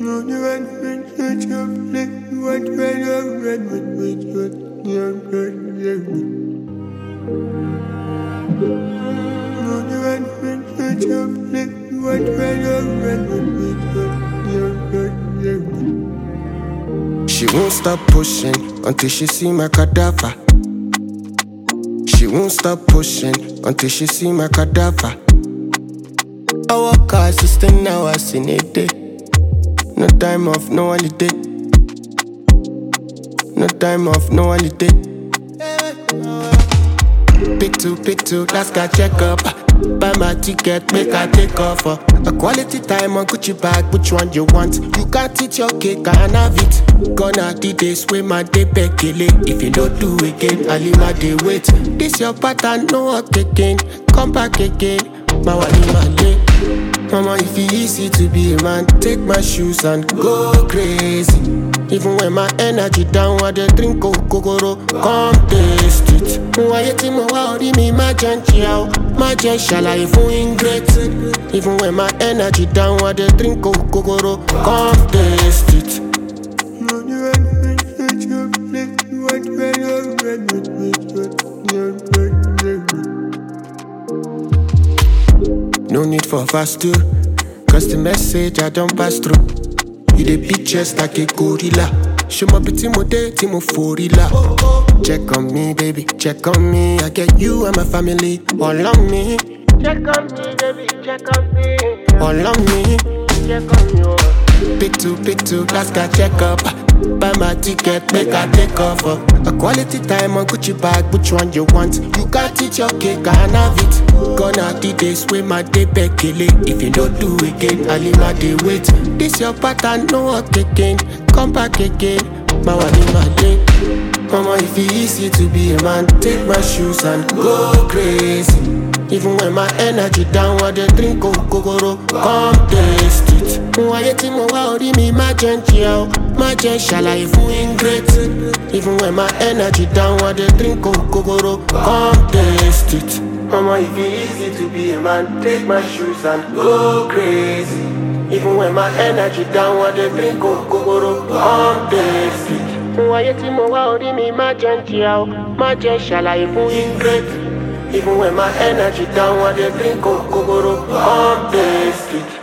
She won't stop pushing until she see my cadaver. She won't stop pushing until she see my cadaver. I walk her assistant hours in a day. No time off, no holiday. No time off, no holiday. Pick two, pick two, last guy check up. Buy my ticket, make I take off. uh. A quality time on Gucci bag, which one you want? You can't eat your cake, I can have it. Gonna the days with my day bekele. If you don't do again, I leave my day wait. This your pattern, no work again. Come back again, my wali my day. Mama, if it easy to be a man, take my shoes and go crazy. Even when my energy down, I dey drink kokoro, come taste it. Wáyé tí mo wá orí mi má jẹ́ ń jìyà o, má jẹ́ ṣàlàyé fún ingrate. Even when my energy down, I dey drink kokoro, come taste it. No need for fast too, cause the message I don't pass through. You dey beat chest like a gorilla. Show my pretty mo dey tí mo forila. Check on me, baby, check on me. I get you and my family all on me. Check on me, baby, check on me. All on me. Check on you. Pick two, pick two, last guy check up. Buy my ticket, make I take off. uh. A quality time on Gucci bag, which one you want? You can't eat your cake, I can have it. Gonna the days with my day bekele. If you don't do again, I leave my day wait. This your pattern, no work again. Come back again, my one in my day. Mama, if it easy to be a man, take my shoes and go crazy. Even when my energy down, I dey drink kokoro, come taste it. Wáyé tí mo wá orí mi má jẹ́ ń jìyà o, má jẹ́ ṣàlàyé fún ingrate. Even when my energy down, I dey drink kokoro, come taste it. Mama, if it easy to be a man, take my shoes and go crazy. Even when my energy down, I dey drink kokoro, come taste it. Wáyé tí mo wá orí mi má jẹ́ ń jìyà o, má jẹ́ ṣàlàyé fún ingrate. Even when my energy down, I dey drink kokoro, come taste it.